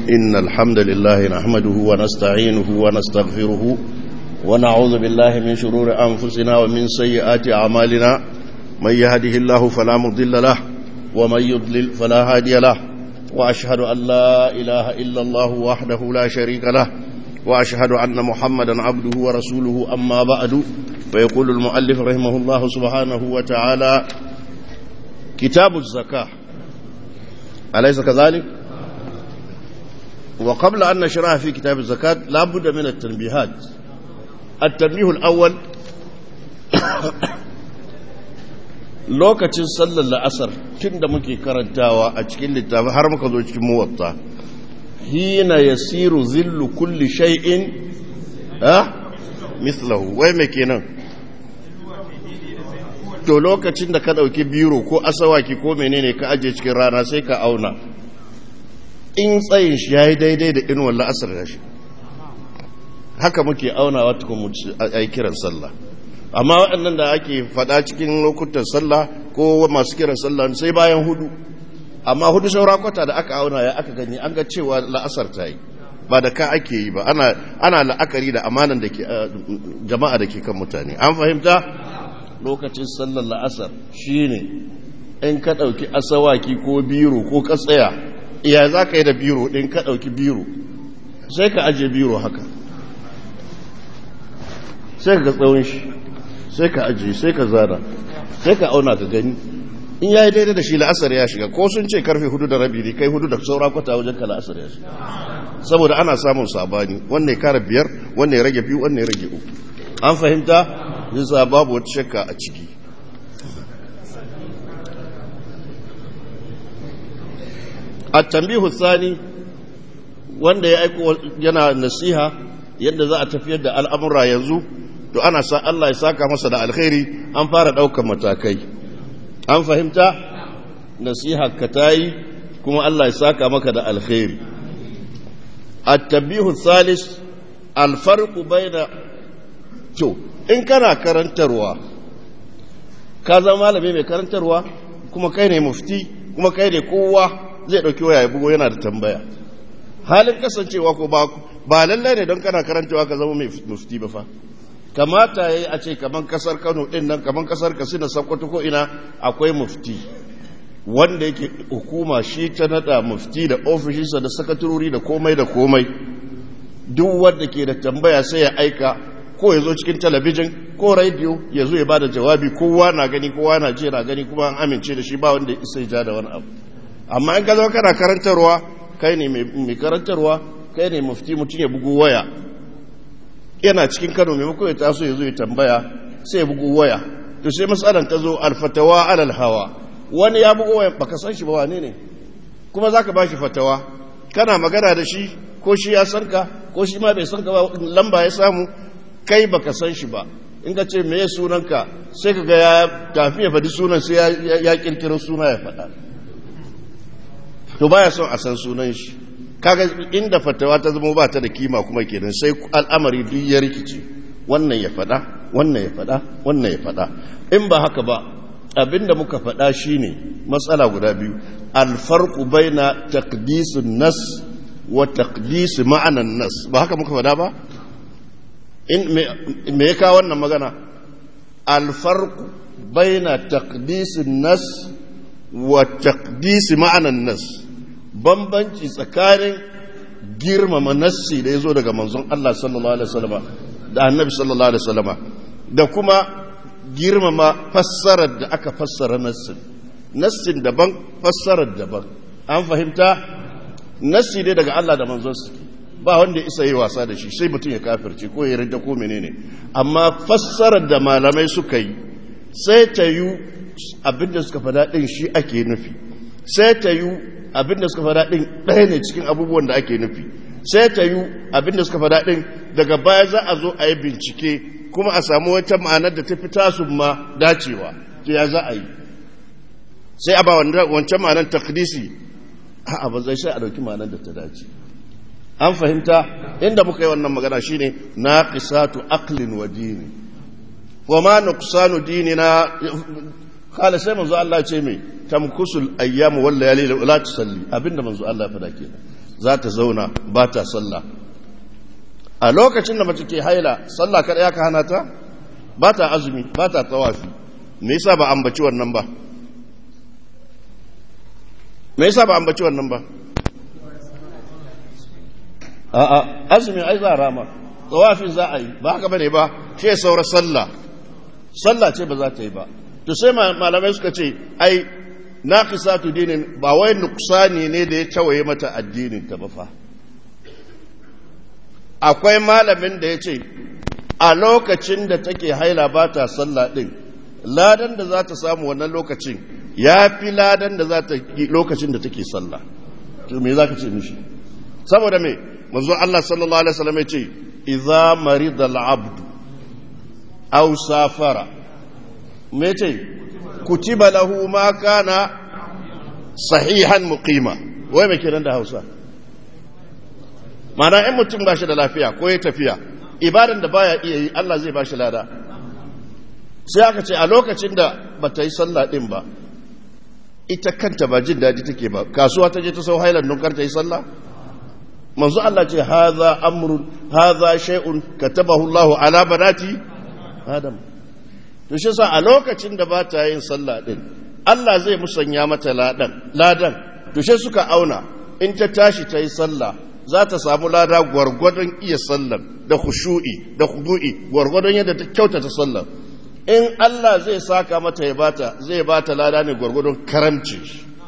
إن الحمد لله نحمده ونستعينه ونستغفره ونعوذ بالله من شرور أنفسنا ومن سيئات أعمالنا من يهده الله فلا مضل له ومن يضلل فلا هادي له وأشهد أن لا إله إلا الله وحده لا شريك له وأشهد أن محمدا عبده ورسوله أما بعد فيقول المؤلف رحمه الله سبحانه وتعالى كتاب الزكاة أليس كذلك؟ وقبل أن نشرها في كتاب الزكاة لا بد من التنبيهات التنبيه الأول lokacin sallar la'asar tun da muke karantawa a cikin littafi har muka zo cikin muwatta hina yasiru zillu kulli shay'in ha mislahu wai me kenan to lokacin da ka dauki biro ko asawaki ko menene ka aje cikin rana sai ka auna in tsayin shi yayi daidai da inuwar la'asar da shi haka muke aunawa tukun mu ai kiran sallah amma waɗannan da ake faɗa cikin lokutan sallah ko masu kiran sallah sai bayan hudu amma hudu saura kwata da aka auna ya aka gani an ga cewa la'asar ta yi ba da ka ake yi ba ana la'akari da amanan da ke jama'a da ke kan mutane an fahimta lokacin sallar la'asar shine in ka ɗauki asawaki ko biro ko ka tsaya iya za ka yi da biro ɗin ka ɗauki biro sai ka ajiye biro haka sai ka tsawon shi sai ka ajiye sai ka zana sai ka auna ka gani in yayi daidai da shi la'asar ya shiga ko sun ce karfe hudu da rabi ne kai hudu da saura kwata wajen ka la'asar ya shiga saboda ana samun sabani wanne ya kara biyar wanne ya rage biyu wanne ya rage uku an fahimta yasa babu wata shakka a ciki a tambihu sani wanda ya aiko yana nasiha yadda za a tafiyar da al'amura yanzu to ana sa Allah ya saka masa da alkhairi an fara ɗaukar matakai an fahimta nasiha ka tayi kuma Allah ya saka maka da alkhairi at-tabihu thalis al-farqu baina to in kana karantarwa ka zama malami mai karantarwa kuma kai ne mufti kuma kai ne kowa zai dauki waya ya bugo yana da tambaya halin kasancewa ko ba ba lallai ne don kana karantarwa ka zama mai mufti ba fa kamata ya yi a ce kaman kasar kano ɗin nan kaman kasar kasina sakkwato ko ina akwai mufti wanda yake hukuma shi ta nada mufti da ofishinsa da sakaturori da komai da komai duk wanda ke da tambaya sai ya aika ko ya zo cikin talabijin ko rediyo ya zo ya bada jawabi kowa na gani kowa na je na gani kuma an amince da shi ba wanda isa ya ja da wani abu amma in ka zo kana karantarwa kai ne mai karantarwa kai ne mufti mutum ya bugu waya yana cikin kano maimakon ya taso ya zo ya tambaya sai ya bugu waya to sai matsalan ta zo alfatawa alal hawa wani ya bugu waya baka san shi ba wane ne kuma zaka ba shi fatawa kana magana da shi ko shi ya san ka ko shi ma bai san ka ba lamba ya samu kai baka san shi ba in ka ce me sunanka sai ka ga ya tafi ya faɗi sunan sai ya kirkiro suna ya faɗa to baya son a san sunan shi kaga inda fatawa ta zama ba ta da kima kuma kenan sai al'amari duk ya rikice wannan ya fada wannan ya fada wannan ya fada in ba haka ba abinda muka fada shine matsala guda biyu alfarqu baina taqdisun nas wa taqdis ma'anan nas ba haka muka fada ba in me ya kawo wannan magana alfarqu baina taqdisun nas wa taqdis ma'anan nas bambanci tsakanin girmama nassi da ya zo daga manzon Allah sallallahu Alaihi wasallama da annabi sallallahu Alaihi wasallama da kuma girmama fassarar da aka fassara nassin nassin daban fassarar daban an fahimta nassi ne daga Allah da manzon su ba wanda isa yi wasa da shi sai mutum ya kafirce ko ya rinda ko menene amma fassarar da malamai suka yi sai ta yi abinda suka faɗa ɗin shi ake nufi sai ta yi abinda suka fada din ɗaya ne cikin abubuwan da ake nufi sai ta yi abinda suka fada din daga baya za a zo a yi bincike kuma a samu wata ma'anar da ta fi tasu ma dacewa to ya za a yi sai a ba wancan ma'anar takdisi a ba zai sai a dauki ma'anar da ta dace an fahimta inda muka yi wannan magana shine naqisatu aqlin wa dini wa ma nuqsanu dinina kala sai manzo Allah ce mai tamkusul ayyamu wal layali la tusalli abinda manzo Allah ya fada kenan za ta zauna ba ta sallah a lokacin da mace ke haila sallah kada ya ka hana ta ba ta azumi ba ta tawafi me yasa ba ambaci wannan ba me yasa ba ambaci wannan ba a'a azumi ai za a rama tawafin za a yi ba haka bane ba shi saura sallah sallah ce ba za ta yi ba to sai malamai suka ce ai naqisatu dinin ba wai nuksani ne da ya tawaye mata addinin ta ba fa akwai malamin da ya ce a lokacin da take haila ba ta sallah din ladan da za ta samu wannan lokacin ya fi ladan da za ta yi lokacin da take sallah to me za ka ce mishi saboda me manzo Allah sallallahu alaihi wasallam ya ce idza marida al-abd aw safara me ce kutiba lahu ma kana sahihan muqima wai me kenan da Hausa mana in mutum ba shi da lafiya ko ya tafiya ibadan da baya iya yi Allah zai ba shi lada sai aka ce a lokacin da ba ta yi sallah din ba ita kanta ba jin daji take ba kasuwa ta je ta sau hailan don ta yi sallah manzo Allah ce haza amrun haza shay'un katabahu Allahu ala banati adam to shi sa a lokacin da ba ta yin sallah din Allah zai musanya mata ladan ladan to shi suka auna in ta tashi ta yi sallah za ta samu lada gwargwadon iya sallar da khushu'i da khudu'i gwargwadon yadda ta kyautata sallar in Allah zai saka mata ya bata zai bata lada ne gwargwadon karamci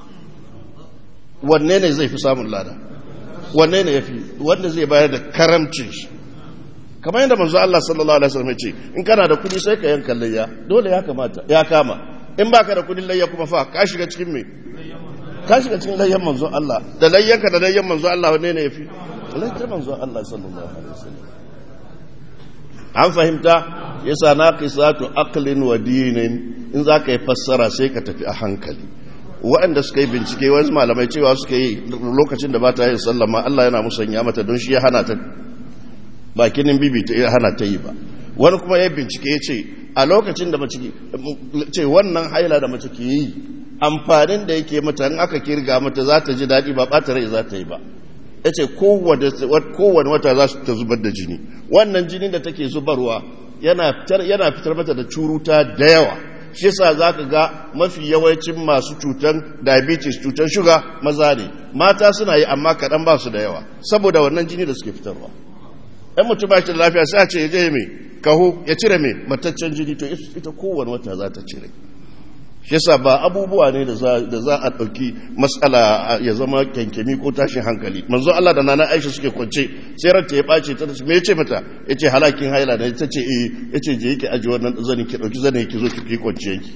wanne ne zai fi samun lada wanne ne yafi wanda zai bayar da karamcin shi kamar yadda manzo Allah sallallahu alaihi wasallam ce in kana da kudi sai ka yanka layya dole ya kamata ya kama in baka da kudin layya kuma fa ka shiga cikin me ka shiga cikin layyan manzo Allah da layyanka da layyan manzo Allah wanne ne yafi layyan manzo Allah sallallahu alaihi wasallam an fahimta yasa naqisatu aqlin wa dinin in zaka yi fassara sai ka tafi a hankali waɗanda suka yi bincike wasu malamai cewa suka yi lokacin da ba ta yin sallama Allah yana musanya mata don shi ya hana ta bakinin bibi ta hana ta yi ba wani kuma ya bincike ya ce a lokacin da mace ce wannan haila da mace ke yi amfanin da yake mata in aka kirga mata za ta ji daɗi ba ɓata rai za ta yi ba ya ce kowane wata za su ta zubar da jini wannan jini da take zubarwa yana fitar mata da curuta da yawa shi yasa za ka ga mafi yawancin masu cutan diabetes cutan shuga maza ne mata suna yi amma kaɗan ba su da yawa saboda wannan jini da suke fitarwa ɗan mutum ba shi da lafiya sai a ce ya je mai kaho ya cire mai mataccen jini to ita kowane wata za ta cire shi yasa ba abubuwa ne da za a ɗauki matsala ya zama kyankyami ko tashin hankali manzo Allah da nana Aisha suke kwance sai ranta ya ɓace ta me yace mata yace halakin haila ne ta ce eh yace je yake aji wannan zanin ki dauki zanin ki zo ki kwance yake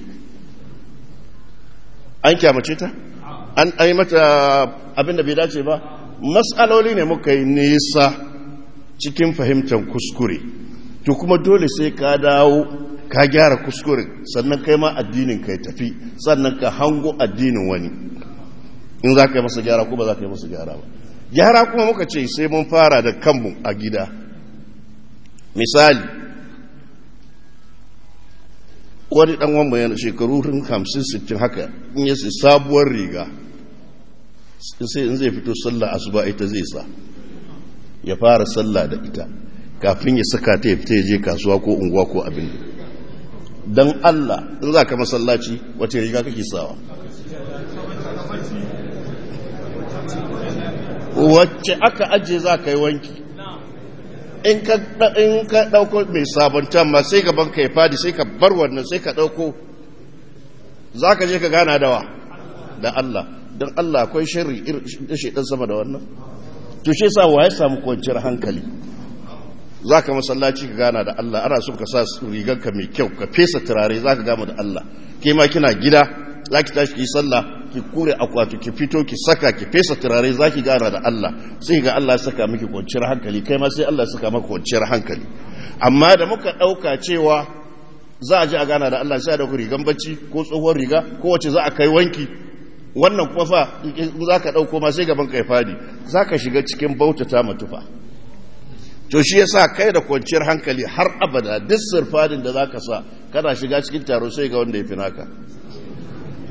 an kyamace ta an ai mata abin da bai dace ba mas'aloli ne muka yi nisa cikin fahimtar kuskure to kuma dole sai ka dawo ka gyara kuskuren sannan kai ma addinin ka ya tafi sannan ka hango addinin wani in za ka yi masa gyara ko ba za ka yi masa gyara ba gyara kuma muka ce sai mun fara da kanmu a gida misali wani dan wamba yana shekaru hamsin sittin haka in yi sabuwar riga sai in zai fito sallah asuba ita zai sa ya fara sallah da ita kafin ya saka ta ya fita ya je kasuwa ko unguwa ko abin don Allah in za ka masallaci wace riga kake sawa wacce aka ajiye za ka yi wanki in ka ɗauko mai sabonta ma sai gaban ka ya fadi sai ka bar wannan sai ka ɗauko za ka je ka gana dawa da Allah don Allah akwai shirri da shaidan sama da wannan to shi sa wa ya samu kwanciyar hankali za ka masallaci ka gana da Allah ana so ka sa rigarka mai kyau ka fesa turare za ka gama da Allah ke ma kina gida za ki tashi ki sallah ki kure akwatu ki fito ki saka ki fesa turare za ki gana da Allah sai ga Allah saka miki kwanciyar hankali kai ma sai Allah saka maka kwanciyar hankali amma da muka ɗauka cewa za a ji a gana da Allah sai a dauki rigan bacci ko tsohon riga ko wace za a kai wanki wannan kuma fa za ka ɗauko ma sai gaban ka ya fadi za ka shiga cikin bautata matufa to shi yasa kai da kwanciyar hankali har abada duk sirfadin da zaka sa kana shiga cikin taro sai ga wanda ya fi naka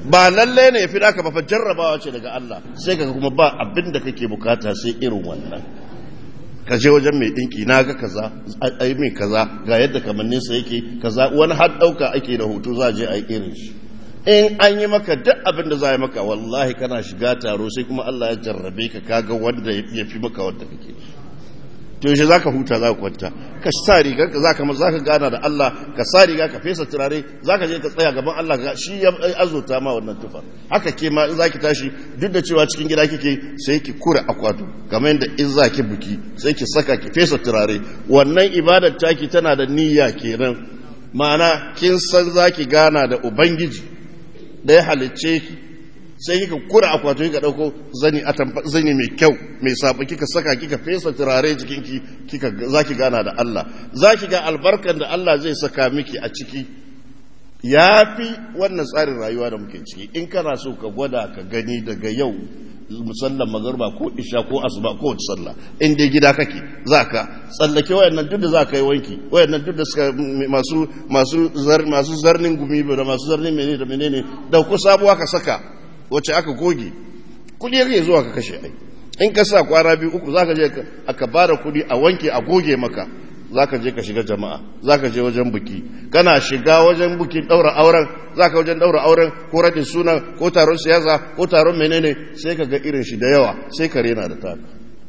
ba lalle ne ya fi naka ba fa jarrabawa ce daga Allah sai kaga kuma ba abin da kake bukata sai irin wannan ka je wajen mai dinki na ga kaza ai mai kaza ga yadda kamanninsa yake kaza wani har dauka ake da hoto za a je a yi irin shi in an yi maka duk abin da za a yi maka wallahi kana shiga taro sai kuma Allah ya jarrabe ka kaga wanda ya fi maka wanda kake to yaushe za ka huta za ka kwanta ka sa rigar ka za ka za ka gana da Allah ka sa riga ka fesa turare za ka je ka tsaya gaban Allah ga shi ya azurta ma wannan tufa haka ke ma in za ki tashi duk da cewa cikin gida kike sai ki kura akwato kamar yadda in za ki buki sai ki saka ki fesa turare wannan ibadar taki tana da niyya kenan ma'ana kin san za ki gana da ubangiji da ya halicce ki sai kika kura akwato kika dauko zani zani mai kyau mai saba kika saka kika fesa turare jikinki kika zaki gana da Allah zaki ga albarkan da Allah zai saka miki a ciki yafi wannan tsarin rayuwa da muke ciki in kana so ka gwada ka gani daga yau musallan magarba ko isha ko asuba ko wata sallah in dai gida kake zaka tsallake wayannan duk da zaka yi wanki wayannan duk da suka masu masu zar masu zarnin gumi da masu zarnin menene da menene da ku sabuwa ka saka wacce aka goge kudi yake zuwa ka kashe ai in ka sa kwara biyu uku zaka je aka bada kudi a wanke a goge maka zaka je ka shiga jama'a zaka je wajen buki kana shiga wajen buki daura auren zaka wajen daura auren ko radin sunan ko taron siyasa ko taron menene sai ka ga irin shi da yawa sai ka rena da taka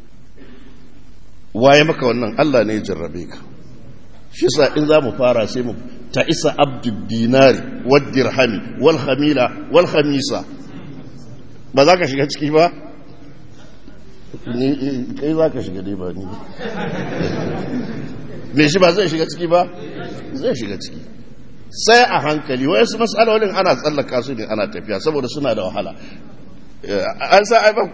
waye maka wannan Allah ne ya jarrabe ka shi sa in za mu fara sai mu ta isa abdul dinari wad dirhami wal khamila wal khamisa ba za ka shiga ciki ba kai za ka shiga dai ba ni me shi ba zai shiga ciki ba zai shiga ciki sai a hankali wayansu matsalolin ana tsallaka su ne ana tafiya saboda suna da wahala an sa ai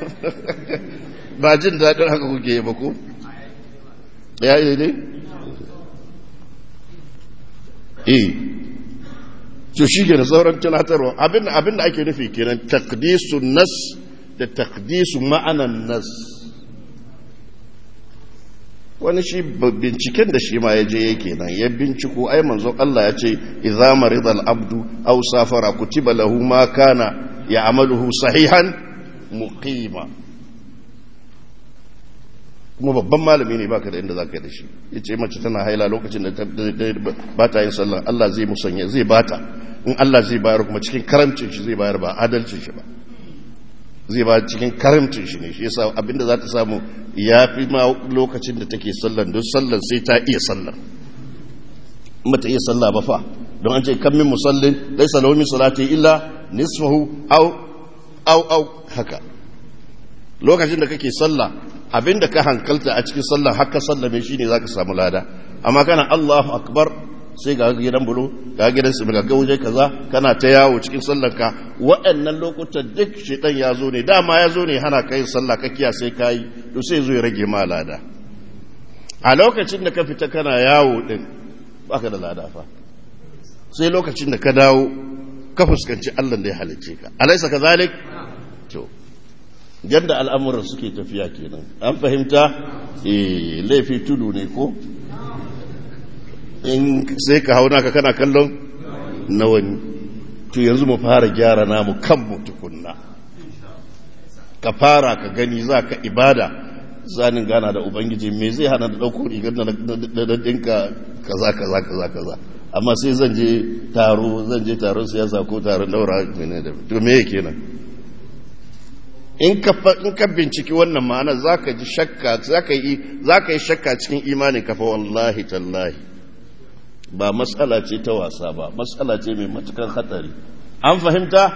ba jin daɗin haka kuke yi ba ko ya yi ne eh to shi ke da sauran tunatarwa abin da ake nufi kenan takdisu nas da takdisu ma'anan nas wani shi binciken da shi ma ya je yake nan ya binciko ai manzon Allah ya ce idza marida al-abdu aw safara kutiba lahu ma kana ya'maluhu sahihan muqima kuma babban malami ne baka da inda zaka yi da shi yace mace tana haila lokacin da ba ta yin sallah Allah zai musanya zai bata in Allah zai bayar kuma cikin karamcin shi zai bayar ba adalcin shi ba zai ba cikin karamcin shi ne shi yasa abinda za ta samu ya fi ma lokacin da take sallan don sallan sai ta iya sallan mata iya salla ba fa don an ce kan min musallin laisa lahu min salati illa nisfahu aw aw aw haka lokacin da kake sallah abinda ka hankalta a cikin sallah haka sallame shine zaka samu lada amma kana Allahu akbar sai ga gidan bulo ga gidan su ga gauje kaza kana ta yawo cikin sallarka waɗannan lokutan duk shedan ya zo ne dama ya zo ne hana kai sallah ka kiya sai kai to sai zo ya rage ma lada a lokacin da ka fita kana yawo din baka da lada fa sai lokacin da ka dawo ka fuskanci Allah da ya halicce ka alaysa kazalik to yadda al'amuran suke tafiya kenan an fahimta eh laifi tudu ne ko in sai ka hau naka kana kallon na wani to yanzu mu fara gyara namu kanmu tukunna ka fara ka gani za ka ibada zanin gana da ubangiji me zai hana da ɗauko rigar da ɗinka kaza kaza kaza kaza amma sai zan je taro zan je taron siyasa ko taron daura mene da to me yake nan in ka in ka binciki wannan ma'ana zaka ji shakka zaka yi zaka yi shakka cikin imanin ka fa wallahi tallahi ba matsala ce ta wasa ba matsala ce mai matukan hatsari an fahimta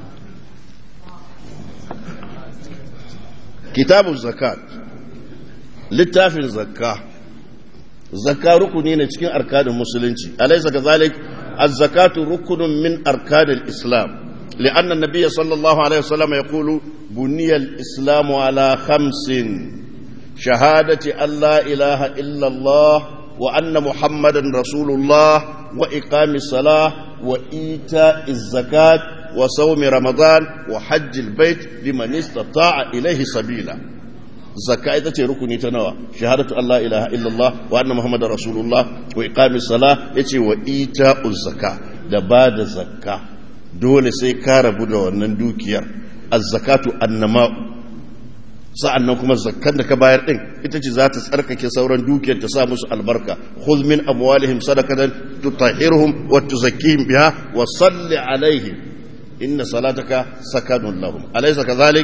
kitabun zakat littafin zakka zakka rukuni ne cikin arkanin musulunci alaysa kazalik az-zakatu rukunun min arkanil islam لأن النبي صلى الله عليه وسلم يقول بني الإسلام على خمس شهادة أن لا إله إلا الله وأن محمدا رسول الله وإقام الصلاة وإيتاء الزكاة وصوم رمضان وحج البيت لمن استطاع إليه سبيلا زكاة ita rukuni ta nawa shahadatu Allah ilaha illallah wa anna muhammadar rasulullah wa iqamis salah yace wa ita'uz zakka da bada zakka dole sai ka rabu da wannan dukiyar azzakatu annama'u sa'an nan kuma zakkan da ka bayar ɗin ita ce za ta tsarkake sauran dukiyar ta sa musu albarka khudh min amwalihim sadaqatan tutahhiruhum wa tuzakkihim biha wa salli alaihim inna salataka sakanun lahum alaysa kadhalik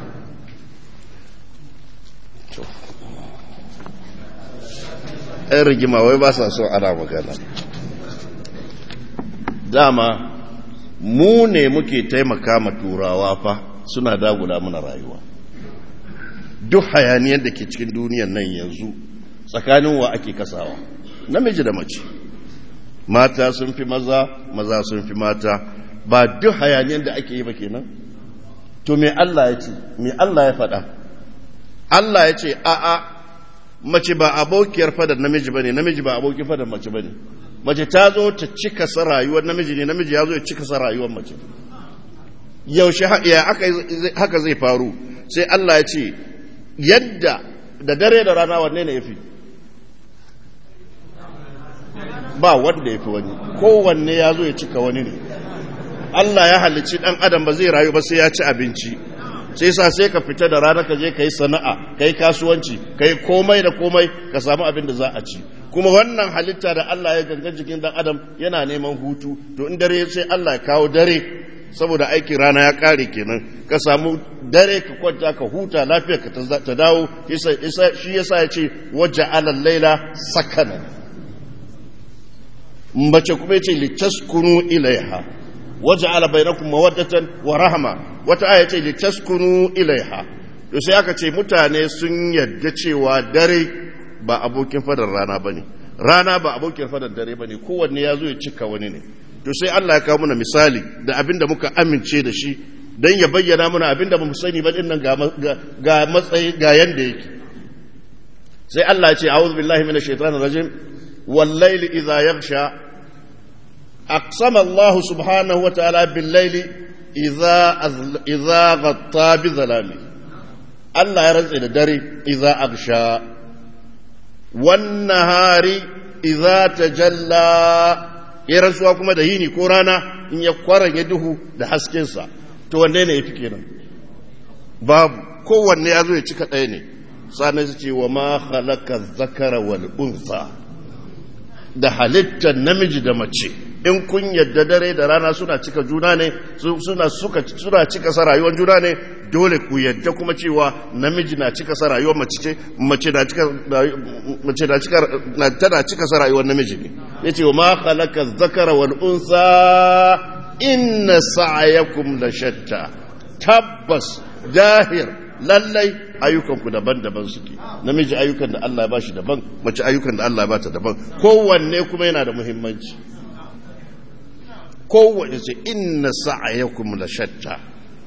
ɗan rigima wai ba sa so ana magana dama mu ne muke taimaka ma turawa fa suna dagula mana rayuwa duk hayaniyar da ke cikin duniyan nan yanzu tsakanin wa ake kasawa namiji da mace mata sun fi maza maza sun fi mata ba duk hayaniyar da ake yi ba kenan to me Allah ya ce me Allah ya faɗa Allah ya ce a'a mace ba abokiyar fadar namiji bane namiji ba abokin fadar mace bane mace ta zo ta cika sa rayuwar namiji ne namiji ya zo ya cika sa rayuwar mace yaushe haka zai faru sai Allah ya ce yadda da dare da rana wanne ne ya fi ba wanda ya fi wani kowanne ya zo ya cika wani ne Allah ya halicci ɗan adam ba zai rayu ba sai ya ci abinci sai sa sai ka fita da rana ka je ka yi sana'a ka yi kasuwanci ka yi komai da komai ka samu abin da za a ci kuma wannan halitta da Allah ya gangan jikin ɗan adam yana neman hutu to in dare sai Allah ya kawo dare saboda aikin rana ya kare kenan ka samu dare ka kwanta ka huta lafiya ka ta dawo shi yasa ya ce waje alal laila sakana mace kuma yace litaskunu ilaiha waje ala bainakum mawaddatan wa rahma wata aya ce litaskunu ilaiha to sai aka ce mutane sun yadda cewa dare ba abokin fadar rana bane rana ba abokin fadar dare bane kowanne ya zo ya cika wani ne to sai Allah ya kawo mana misali da abin da muka amince da shi don ya bayyana mana abin da ba mu sani ba din nan ga matsayi ga yanda yake sai Allah ya ce a'udhu billahi minash shaitanir rajim wal layli idha yaghsha aqsama Allah subhanahu wa ta'ala bil layli idha idha ghatta bi zalami Allah ya rantsa da dare idha aghsha wan nahari idha tajalla ya rantsuwa kuma da yini ko rana in ya kwaran duhu da haskensa to wanne ne ya fi kenan babu kowanne ya zo ya cika ɗaya ne sannan su ce wa ma halaka zakara wal unsa da halittar namiji da mace in kun yadda dare da rana suna cika juna ne suna suna cika sa rayuwar juna ne dole ku yadda kuma cewa namiji na cika sa rayuwar mace ce mace na cika mace na cika tana cika sa rayuwar namiji ne yace wa ma khalaqa dhakara wal unsa inna sa'yakum la shatta tabbas dahir lallai ayyukanku daban-daban suke namiji ayyukan da Allah ya bashi daban mace ayyukan da Allah ya bata daban kowanne kuma yana da muhimmanci kowanne ce inna sa'yakum la shatta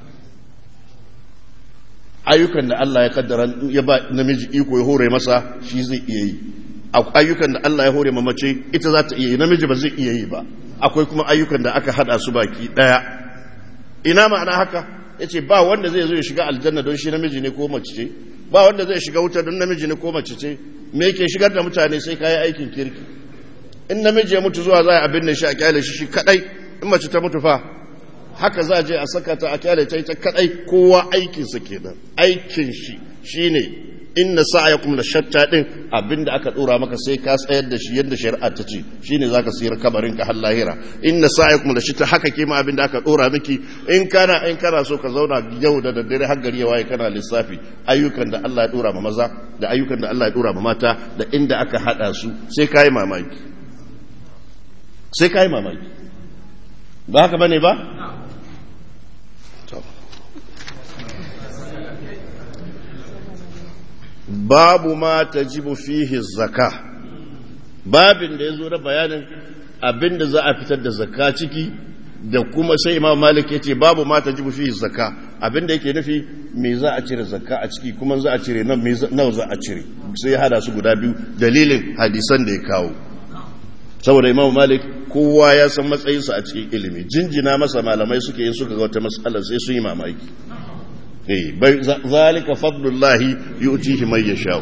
ayyukan da Allah ya kaddara ya ba namiji iko ya hore masa shi zai iya yi ayyukan da Allah ya hore ma mace ita za ta iya yi namiji ba zai iya yi ba akwai kuma ayyukan da aka hada su baki daya ina ma'ana haka yace ba wanda zai zo ya shiga aljanna don shi namiji ne ko mace ce ba wanda zai shiga wuta don namiji ne ko mace ce me yake shigar da mutane sai kai aikin kirki in namiji ya mutu zuwa za a abin da shi a kyale shi shi kadai in mace ta mutu fa haka za a je a saka ta a kyale ta ita kadai kowa aikinsa kenan aikin shi shine inna sa'yakum la shatta din abinda aka dora maka sai ka tsayar da shi yadda shari'a ta ce shine zaka sayar kabarin ka har lahira inna sa'yakum la shatta haka kima abinda aka dora miki in kana in kana so ka zauna yau da daddare har gari ya waye kana lissafi ayyukan da Allah ya dora ma maza da ayyukan da Allah ya dora ma mata da inda aka hada su sai kai mamaki sai kai mamaki ba haka bane ba babu ma ta jibu fihi zaka babin da ya zo na bayanin abin da za a fitar da zaka ciki da kuma sai imam malik ya ce babu ma ta jibu fihi zaka abin da yake nufi me za a cire zaka a ciki kuma za a cire nawa za a cire sai ya hada su guda biyu dalilin hadisan da ya kawo saboda imam malik kowa ya san matsayinsa a cikin ilimi jinjina masa malamai suke yin suka ga wata matsalar sai sun yi mamaki ذلك فضل الله يؤتيه من يشاء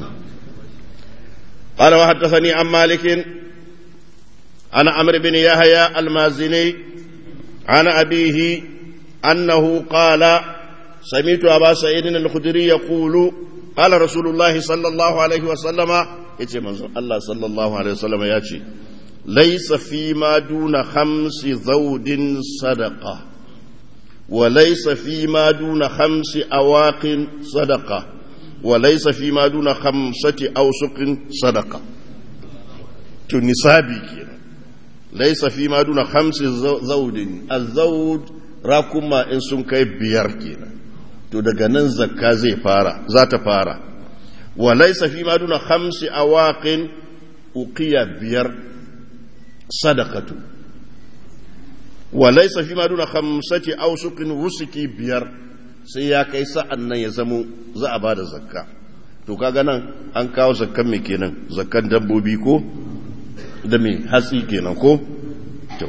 قال وحدثني عن مالك عن عمرو بن يحيى المازني عن أبيه أنه قال سمعت أبا سعيد الخدري يقول قال رسول الله صلى الله عليه وسلم يتي منظر الله صلى الله عليه وسلم ياتي ليس فيما دون خمس ذود صدقة وليس فيما دون خمس أواق صدقة وليس فيما دون خمسة أوسق صدقة تنسابي كنا ليس فيما دون خمس زود الزود راكما إن سنكي بيار كنا to daga nan zakka zai fara za ta fara wa laisa fi ma duna khamsi awaqin uqiya biyar sadaqatu wa laisa fi ma duna khamsati awsuqin wusuki biyar sai ya kai sa'an nan ya zamo za a bada zakka to kaga nan an kawo zakkan me kenan zakkan dabbobi ko da me hatsi kenan ko to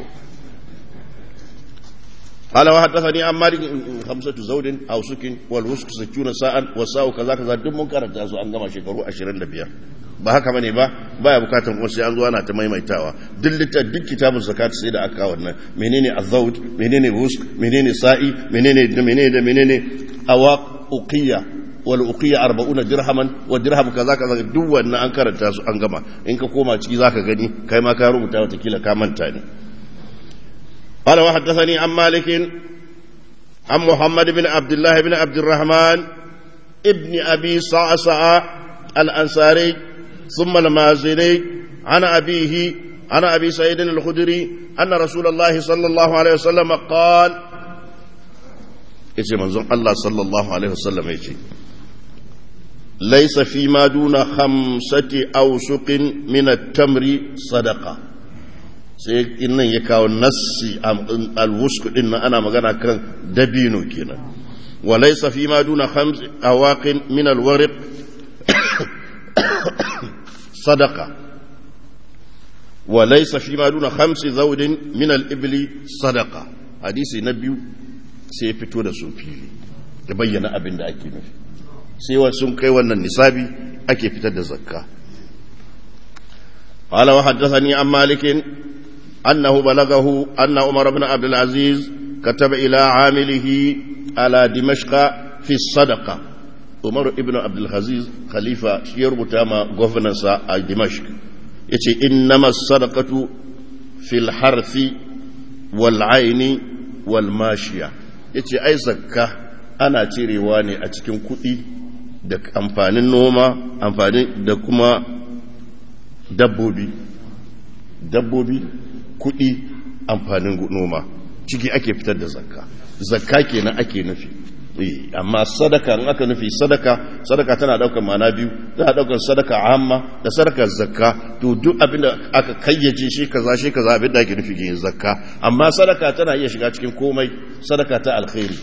قال وحدثني عن مالك خمسة زوج أو سكن والوسك ستون ساعة والساعة كذا كذا دم منكر تاسو أن جمع شكرو أشرين دبيا ba haka bane ba baya bukatan kuma sai an zo ana ta maimaitawa duk litta duk kitabun zakat sai da aka wannan menene azawd menene wusk menene sa'i menene da menene da menene awaq uqiyya wal uqiyya 40 dirhaman wa dirham kaza kaza duk wannan an karanta su an gama in ka koma ciki zaka gani kai ma ka rubuta wata kila ka manta ne قال وحدثني عن مالك عن محمد بن عبد الله بن عبد الرحمن ابن أبي صعصع الأنصاري ثم المازني عن أبيه عن أبي سعيد الخدري أن رسول الله صلى الله عليه وسلم قال يجي منظوم الله صلى الله عليه وسلم يجي ليس فيما دون خمسة أوسق من التمر صدقة sai nan ya kawo nassi alwusku din nan ana magana kan dabino kenan wa laysa fi ma duna khams awaqin min alwariq sadaqa wa laysa fi ma duna khams zawdin min alibli sadaqa hadisi na biyu sai fito da su fili ya bayyana abin da ake nufi sai wa sun kai wannan nisabi ake fitar da zakka قال وحدثني عن مالك أنه بلغه أن عمر بن عبد العزيز كتب إلى عامله على دمشق في الصدقة عمر بن عبد العزيز خليفة يربط ما غفنس دمشق يتي إنما الصدقة في الحرث والعين والماشية يتي أي زكاة أنا تيريواني أتكين كؤي da amfanin noma amfani da kuma dabbobi dabbobi kuɗi amfanin noma ciki ake fitar da zakka zakka kenan ake nufi amma sadaka in aka nufi sadaka sadaka tana daukar mana biyu tana daukar sadaka amma da sadaka zakka to duk abinda aka kayyace shi kaza shi kaza abinda ake nufi yin zakka amma sadaka tana iya shiga cikin komai sadaka ta alkhairi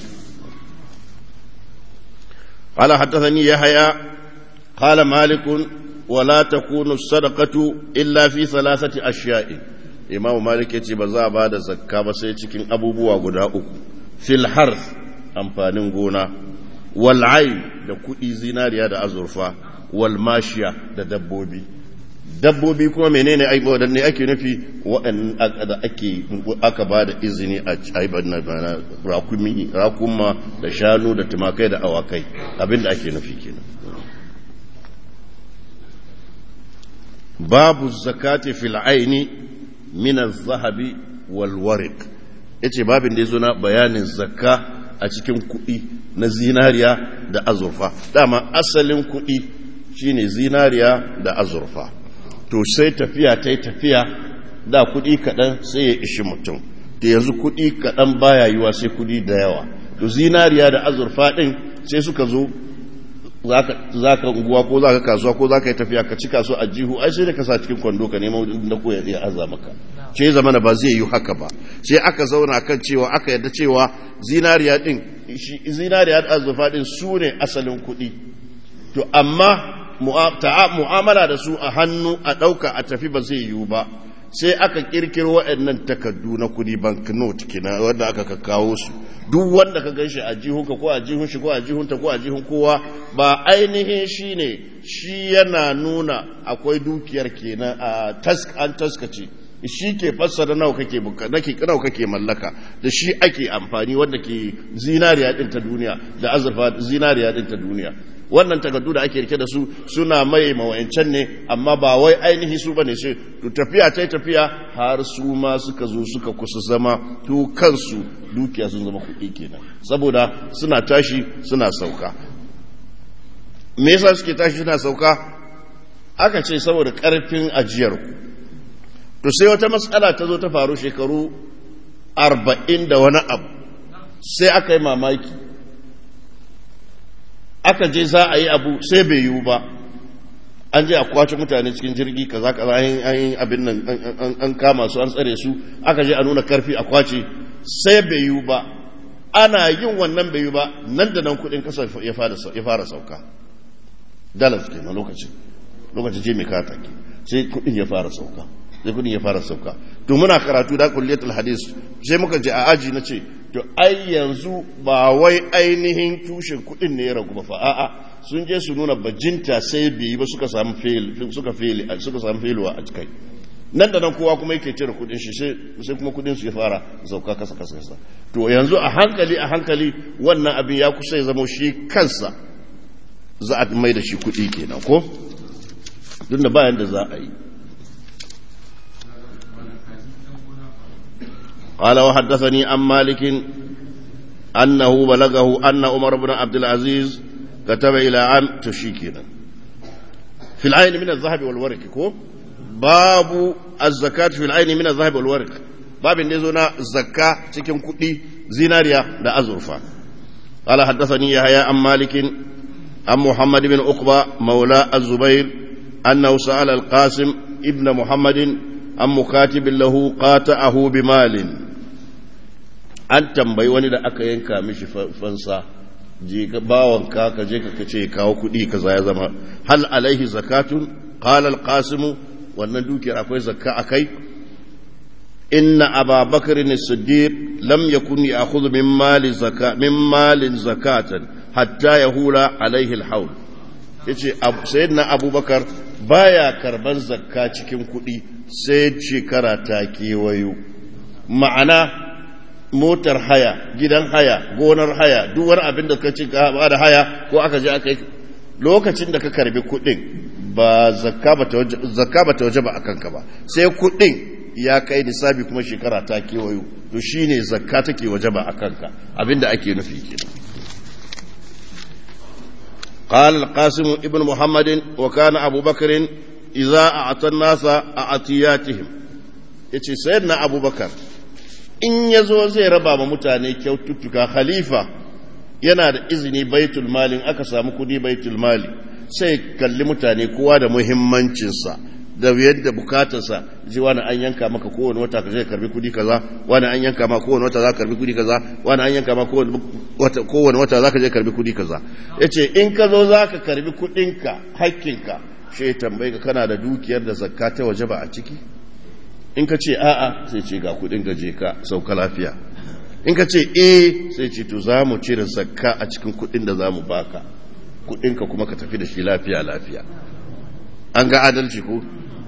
قال حدثني يحيى قال مالك ولا تكون الصدقة إلا في ثلاثة أشياء إمام مالك يتي بزا بعد زكاة بس يتكين أبو بوا قدا أكو في الحرث أمفانين قونا والعين da kuɗi zinariya da azurfa wal mashiya da dabbobi dabbobi kuma menene aibo da ne ake nufi waɗanda ake aka ba da izini a aibar na rakumi rakuma da shanu da tumakai da awakai abinda ake nufi kenan babu zakati fil aini min az-zahabi wal wariq yace babin da yazo na bayanin zakka a cikin kuɗi na zinariya da azurfa dama asalin kuɗi shine zinariya da azurfa to sai tafiya ta yi tafiya da kuɗi kaɗan sai ya ishi mutum da yanzu kuɗi kaɗan baya yiwa sai kuɗi da yawa to zinariya da azurfa ɗin sai suka zo za ka unguwa ko za ka kasuwa ko za ka yi tafiya ka ci kaso a jihu ai sai da ka sa cikin kwando ka nema na ko ya aza maka ce zamana ba zai yi haka ba sai aka zauna kan cewa aka yadda cewa zinariya din zinariya da azurfa din su ne asalin kuɗi to amma mu'amala da su a hannu a ɗauka a tafi ba zai yiwu ba sai aka kirkiro waɗannan takardu na kudi banknote kina wanda aka kakkawo su duk wanda ka ganshi a jihunka ko a jihun shi ko a jihunta ko a jihun kowa ba ainihin shi ne shi yana nuna akwai dukiyar kenan a task an taskace shi ke fassara nawa kake nake nawa kake mallaka da shi ake amfani wanda ke zinariya din ta duniya da azurfa zinariya din ta duniya wannan takardu da ake rike da su suna mai mawayancan ne amma ba wai ainihi su bane sai tafiya ta tafiya har su ma suka zo suka kusa zama to kansu dukiya sun zama kuɗi kenan saboda suna tashi suna sauka me yasa suke tashi suna sauka aka ce saboda ƙarfin ajiyar ku to sai wata matsala ta zo ta faru shekaru arba'in da wani abu sai aka yi mamaki aka je za a yi abu sai bai yiwu ba an je a kwace mutane cikin jirgi kaza kaza an yi abin nan an kama su an tsare su aka je a nuna karfi a kwace sai bai yiwu ba ana yin wannan bai yiwu ba nan da nan kudin kasar ya fara sauka dalas ke na lokacin lokacin je mai kata ke sai kudin ya fara sauka sai kudin ya fara sauka to muna karatu da kulliyatul hadis sai muka je a aji na ce to ai yanzu ba wai ainihin tushen kudin ne ya ragu ba fa a'a sun je su nuna bajinta sai biyi ba suka samu fail suka fail suka samu failwa a cikai nan da nan kowa kuma yake cire kudin shi sai kuma kudin su ya fara sauka kasa kasa kasa to yanzu a hankali a hankali wannan abin ya kusa ya zama shi kansa za a mai da shi kudi kenan ko duk da bayan da za a yi قال وحدثني عن مالك أنه بلغه أن عمر بن عبد العزيز كتب إلى عام تشيكنا في العين من الذهب والورق كو باب الزكاة في العين من الذهب والورق باب نزونا زكاة تكن كدي زيناريا دا أزرفا قال حدثني يحيى عن مالك عن محمد بن عقبة مولى الزبير أنه سأل القاسم ابن محمد عن مكاتب له قاطعه بمال an tambayi wani da aka yanka mishi fansa je ka bawon ka ka je ka ce kawo kuɗi kaza ya zama hal alaihi zakatun qala al-qasim wannan dukiyar akwai zakka akai inna ababakar as-siddiq lam yakun ya'khudhu min mali zakka min malin zakatan hatta yahula alaihi al-hawl yace sayyidina abubakar baya karban zakka cikin kuɗi sai shekara ta kewayo ma'ana motar haya gidan haya gonar haya duk wani abin da ka ci ka da haya ko aka je aka yi lokacin da ka karbi kuɗin ba zakka ba ta waje ba a kanka ba sai kuɗin ya kai nisabi kuma shekara ta kewayo to shine zakka take waje ba a kanka abin da ake nufi kenan قال القاسم ابن محمد وكان أبو بكر إذا أعطى الناس أعطياتهم yace sayyidina abubakar in ya zo zai raba ma mutane kyaututtuka khalifa yana da izini baitul mali aka samu kudi baitul mali sai kalli mutane kowa da muhimmancinsa da yadda bukatarsa ji wani an yanka maka kowane wata ka zai karbi kudi kaza wani an yanka maka kowane wata za ka karbi kudi kaza wani an yanka maka kowane wata za ka je karbi kudi kaza ya ce in ka zo za ka karbi kudinka hakkinka shi ya tambayi ka kana da dukiyar da zakka ta waje ba a ciki in ka ce a'a sai ce ga kudin gaje ka sauka lafiya in ka ce eh sai ce to za mu cire zakka a cikin kudin da za mu baka kudinka kuma ka tafi da shi lafiya lafiya an ga adalci ko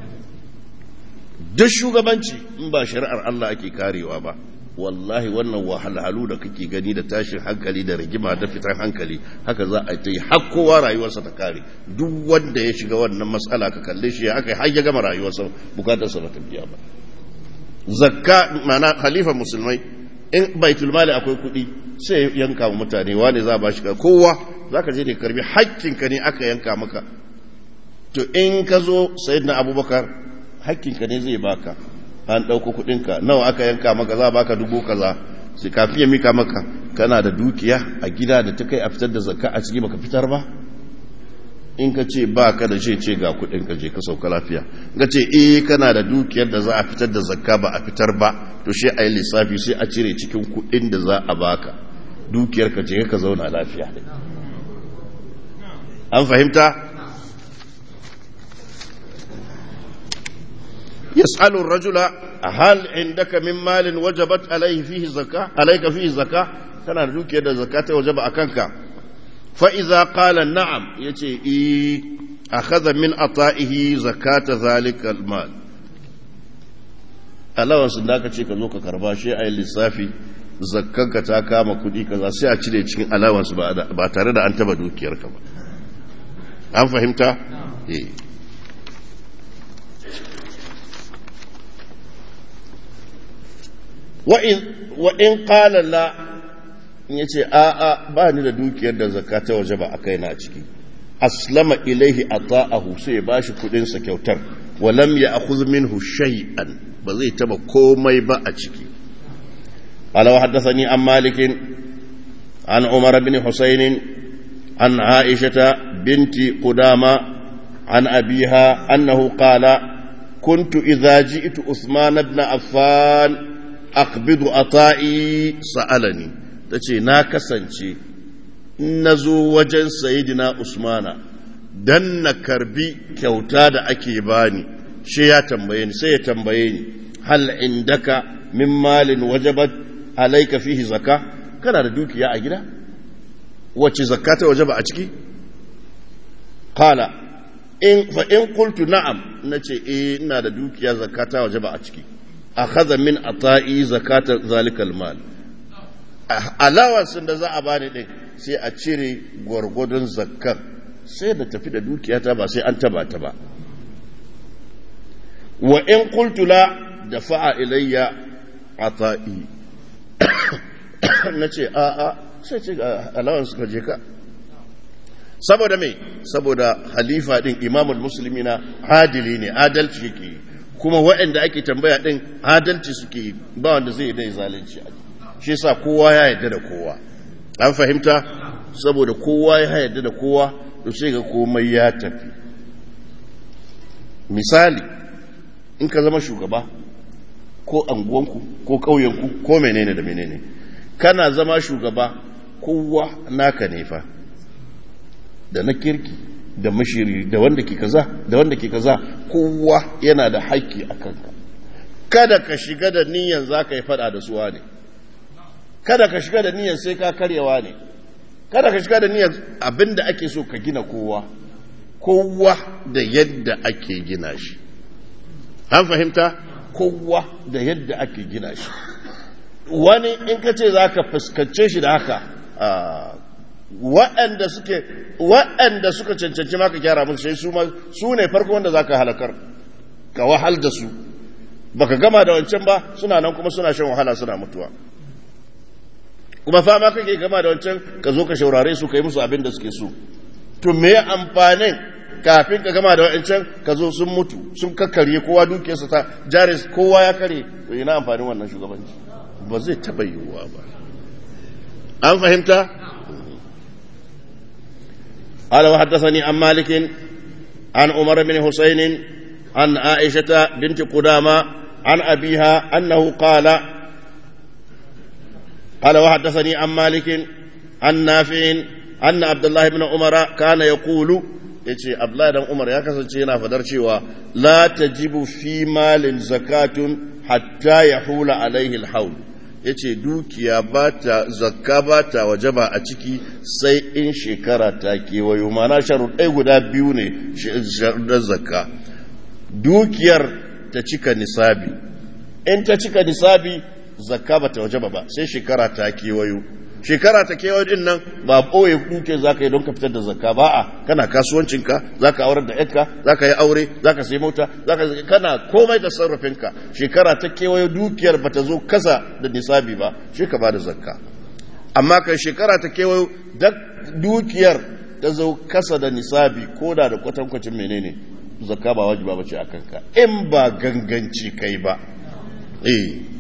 duk shugabanci in ba shari'ar Allah ake karewa ba wallahi wannan wahalhalu da kake gani da tashin hankali da rigima da fitar hankali haka za a ta yi har kowa rayuwarsa ta kare duk wanda ya shiga wannan matsala ka kalle shi ya aka har ya gama rayuwarsa bukatarsa ba ta biya ba zakka mana khalifa musulmai in baitul mali akwai kuɗi sai yanka wa mutane wane za ba shi kowa zaka je ne karbi hakkinka ne aka yanka maka to in ka zo sayyidina abubakar hakkinka ne zai baka an ɗauko kuɗinka nawa aka yanka maka za baka dubu kaza sai kafin ya mika maka kana da dukiya a gida da ta kai a fitar da zakka a ciki baka fitar ba in ka ce ba ka da ce ce ga kuɗinka je ka sauka lafiya ga ce eh kana da dukiyar da za a fitar da zakka ba a fitar ba to shi a yi lissafi sai a cire cikin kuɗin da za a baka dukiyar ka je ka zauna lafiya an fahimta يسأل الرجل هل عندك من مال وجبت عليه فيه زكاة عليك فيه زكاة كان رجوك يد زكاة وجب أكنك فإذا قال نعم يتي إيه أخذ من أطائه زكاة ذلك المال alawansu da aka ce ka zo ka karba shi a yi lissafi zakkanka ta kama kudi kaza sai a cire cikin alawansu ba tare da an taba dukiyarka ba an fahimta? eh wa'in ƙalala in yace a'a ba ni da dukiyar da zakka ta waje ba a kai na ciki aslama ilaihi ata'ahu sai ya bashi kudin sa kyautar walam ya akhudh minhu shay'an ba zai taba komai ba a ciki qala wa haddathani an malik an umar bin husayn an aisha binti qudama an abiha annahu qala كنت إذا جئت عثمان بن عفان أقبض أطائي سألني تشي ناكسنشي نزو وجن سيدنا عثمان dan na karbi kyauta da ake bani shi ya tambaye ni sai ya tambaye ni hal indaka min malin wajabat alayka fihi zakka kana da dukiya a gida wacce zakka ta wajaba a ciki qala in fa in qultu na'am nace eh ina da dukiya zakka ta wajaba a ciki akhadha min ata'i zakata zalikal mal alawansin da za a bani din sai a cire gwargwadon zakkan sai da tafi da dukiyata ba sai an taba ta ba wa in qultu la dafa'a ilayya ata'i nace a a sai ce alawan suka je ka saboda me saboda halifa din imamul muslimina adili ne adalci yake kuma waɗanda ake tambaya din adalci suke ba wanda zai dai zalunci shi yasa kowa ya yarda da kowa an fahimta saboda kowa ya yarda da kowa to sai ga komai ya tafi misali in ka zama shugaba ko anguwanku ko ƙauyenku ko menene da menene kana zama shugaba kowa naka ne fa da na kirki da mashiri da wanda ke kaza da wanda ke kaza kowa yana da haƙƙi a kanka kada ka shiga da niyan za ka yi fada da suwa ne kada ka shiga da niyan sai ka karyawa ne kada ka shiga da niyyar abin da ake so ka gina kowa kowa da yadda ake gina shi an fahimta kowa da yadda ake gina shi wani in ka ce za ka fuskance shi da haka waɗanda suke waɗanda suka cancanci maka gyara musu sai su ne farko wanda za ka halakar ka wahal da su baka gama da wancan ba suna nan kuma suna shan wahala suna mutuwa kuma fama kake gama da wancan ka zo ka shaurare su ka yi musu abin da suke so to me amfanin kafin ka gama da wancan ka zo sun mutu sun kakkarye kowa dukiyarsa ta jaris kowa ya kare to ina amfanin wannan shugabanci ba zai taba yiwuwa ba an fahimta قال وحدثني عن مالك عن عمر بن حسين عن عائشة بنت قدامة عن أبيها أنه قال قال وحدثني عن مالك عن نافع أن عبد الله بن عمر كان يقول yace Abdullahi dan Umar ya kasance yana fadar cewa la tajibu fi malin zakatun hatta yahula alaihi alhaul yace dukiya bata zakka bata wajaba a ciki sai in shekara ta kewayo mana sharuɗai guda biyu ne sharuɗan zakka dukiyar ta cika nisabi in ta cika nisabi zakka bata wajaba ba sai shekara ta kewayo shekara ta kewayo din nan ba ɓoye kuke za ka yi don ka fitar da zakka ba a kana kasuwancinka za ka aurar da yanka za ka yi aure za ka sai mota za ka kana komai da sarrafinka shekara ta kewayo dukiyar bata zo kasa da nisabi ba shi ka ba da zakka amma kan shekara ta kewayo dukiyar ta zo kasa da nisabi ko da da kwatankwacin menene zakka ba wajiba ba ce a kanka in ba ganganci kai ba eh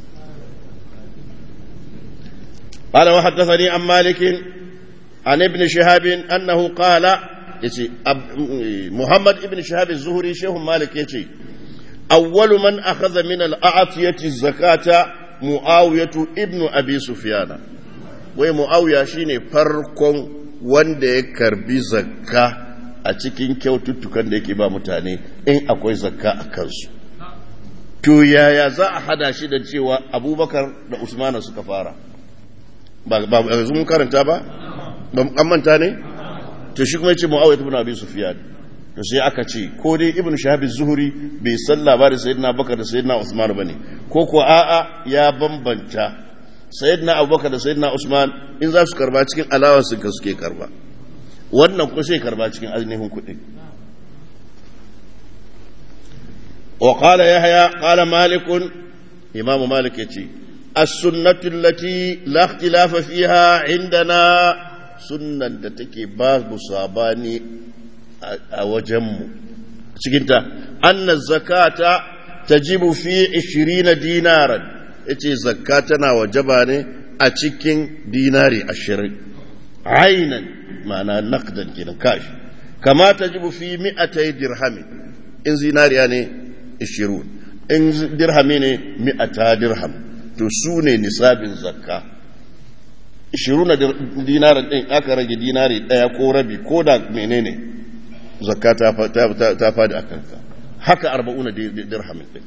قال وحدثني عن مالك عن ابن شهاب أنه قال يتي محمد ابن شهاب الزهري شيخ مالك يتي أول من أخذ من الأعطية الزكاة معاوية ابن أبي سفيان ومعاوية شيني فرق wanda ya karbi zakka a cikin kyaututtukan da yake ba mutane in akwai zakka a kansu to yaya za a hada shi da cewa abubakar da usmana suka fara ba yanzu mun karanta ba an manta ne to shi kuma yace muawiya ibn abi sufyan to sai aka ce ko dai ibn shahab zuhuri bai san labarin sayyidina abubakar da sayyidina usman bane ko ko a'a ya bambanta sayyidina abubakar da sayyidina usman in za su karba cikin alawar su ka suke karba wannan ko sai karba cikin ainihin kuɗi wa qala yahya qala malik imamu malik yace as-sunnatu allati la ikhtilafa fiha indana sunnan da take babu sabani a wajenmu cikinta anna zakata tajibu fi 20 dinaran yace zakka tana wajaba ne a cikin dinari 20 ainan ma'ana naqdan kenan kashi kama tajibu fi 200 dirhami in zinariya ne 20 in dirhami ne 100 dirham to su ne nisabin zakka 20 dinaran din aka rage dinari daya ko rabi ko da menene zakka ta fadi a kanka haka arba'una dirhamin din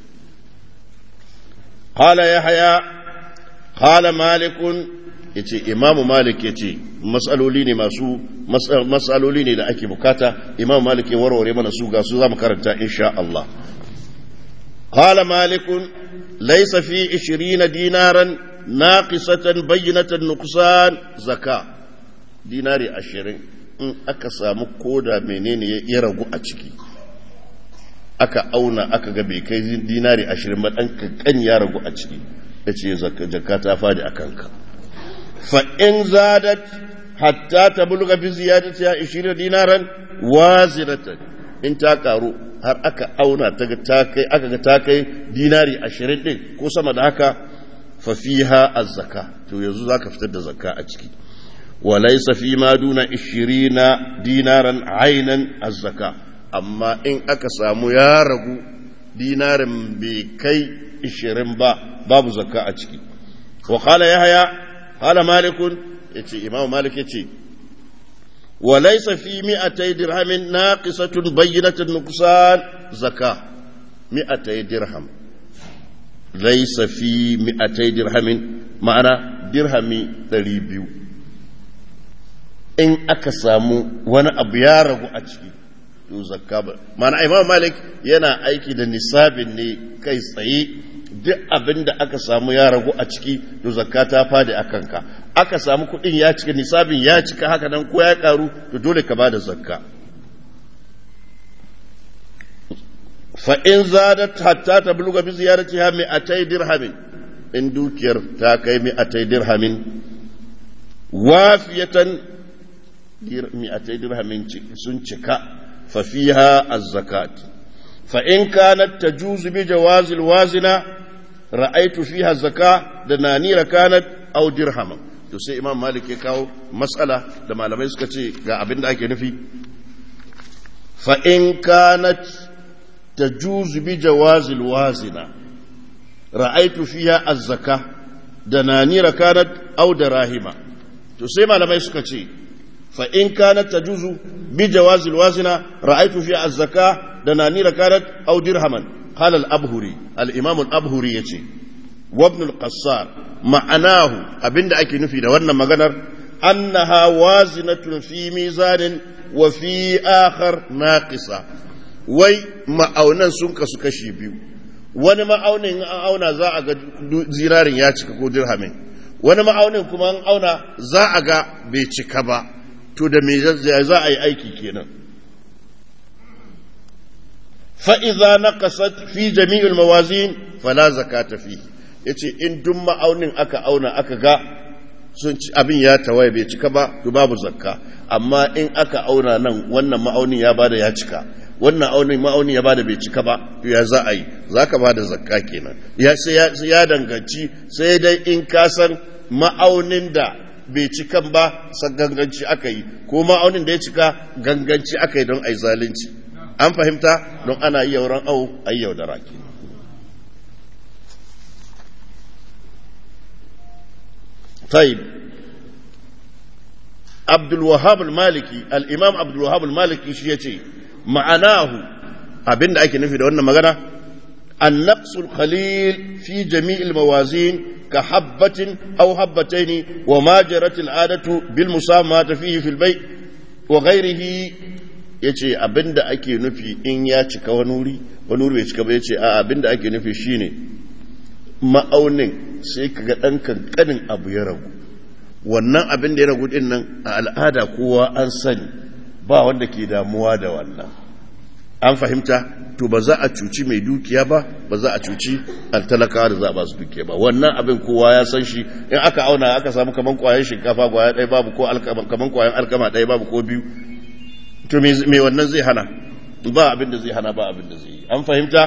qala yahya qala malikun yace imamu malik yace masaloli ne masu masaloli ne da ake bukata imamu malik ya warware mana su ga su zamu karanta insha Allah qala malikun laysa fi 20 dinaran naqisatan bayyinatan nuqsan zakka dinari 20 in aka samu koda menene ya ragu a ciki aka auna aka ga bai kai dinari ashirin ba ɗan kankan ya ragu a ciki ya ce zakka ta fadi a kanka fa in zadat hatta ta bulga bi ziyadati ya ishirin dinaran waziratan in ta karu har aka auna ta ga ta kai aka ga ta kai dinari ashirin din ko sama da haka fa fiha az-zaka to yanzu zaka fitar da zakka a ciki وليس فيما دون عشرين دينارا عينا الزكاة أما إن أكسام يا رغو دينار بكي عشرين با باب زكاة أتشكي وقال يحيى قال مالك يتي إمام مالك يتي وليس في مئتي درهم ناقصة بينة النقصان زكاة مئتي درهم ليس في مئتي درهم معنى درهم دريبيو in aka samu wani abu ya ragu a ciki to zakka ba mana imam malik yana aiki da nisabin ne kai tsaye duk abin da aka samu ya ragu a ciki to zakka ta fadi a kanka aka samu kuɗin ya cika nisabin ya cika haka nan ko ya karu to dole ka bada zakka fa in zadat hatta tabluga bi ziyaratiha mi'atay dirhamin in dukiyar ta kai mi'atay dirhamin wafiyatan mi'atai dirhamin sun cika fafiha az-zakat fa in kanat tajuzu bi jawazil wazina ra'aytu fiha zaka da nanira kanat aw dirhama to sai imam malik ya kawo matsala da malamai suka ce ga abin da ake nufi fa in kanat tajuzu bi jawazil wazina ra'aytu fiha az-zaka da nanira kanat aw dirahima to sai malamai suka ce فإن كانت تجوز بجواز الوازنة رأيت فيها الزكاة دنانير كانت أو درهما قال الأبهري الإمام الأبهري يتي وابن القصار معناه أبن أكي نفي دوانا مغنر أنها وازنة في ميزان وفي آخر ناقصة وي ma'aunan sun kasu kashi biyu wani ma'aunin an auna za a ga zirarin ya cika ko dirhamin wani ma'aunin kuma an auna za a ga bai cika ba to da me za a yi aiki kenan fa'iza na kasat fi jami'ul mawazin fala zakata fi ya ce in duk ma'aunin aka auna aka ga sun ci abin ya tawaye bai cika ba to babu zakka amma in aka auna nan wannan ma'aunin ya bada ya cika wannan aunin ma'aunin ya bada bai cika ba to ya za a yi za ka bada zakka kenan ya sai ya danganci sai dai in ka san ma'aunin da bai cikan ba san ganganci aka yi ko ma'aunin da ya cika ganganci aka yi don a yi zalunci an fahimta don ana yi yauran au a yi yaudara ke طيب عبد الوهاب المالكي الامام عبد الوهاب المالكي shi yace ma'anahu abinda ake nufi da wannan magana النقص القليل في جميع الموازين كحبة أو حبتين وما جرت العادة بالمسامات فيه في البيع وغيره ya ce abinda ake nufi in ya cika wani wuri wani wuri bai cika ba ya ce a abinda ake nufi shine ma'aunin sai ka ga ɗan kankanin abu ya ragu wannan abin da ya ragu ɗin nan a al'ada kowa an sani ba wanda ke damuwa da wannan an fahimta to ba za a cuci mai dukiya ba ba za a cuci talakawa da za a ba su dukiya ba wannan abin kowa ya san shi in aka auna aka samu kaman kwayan shinkafa kwaya ɗaya babu ko kaman kwayan alkama ɗaya babu ko biyu to me wannan zai hana ba abin da zai hana ba abin da zai yi an fahimta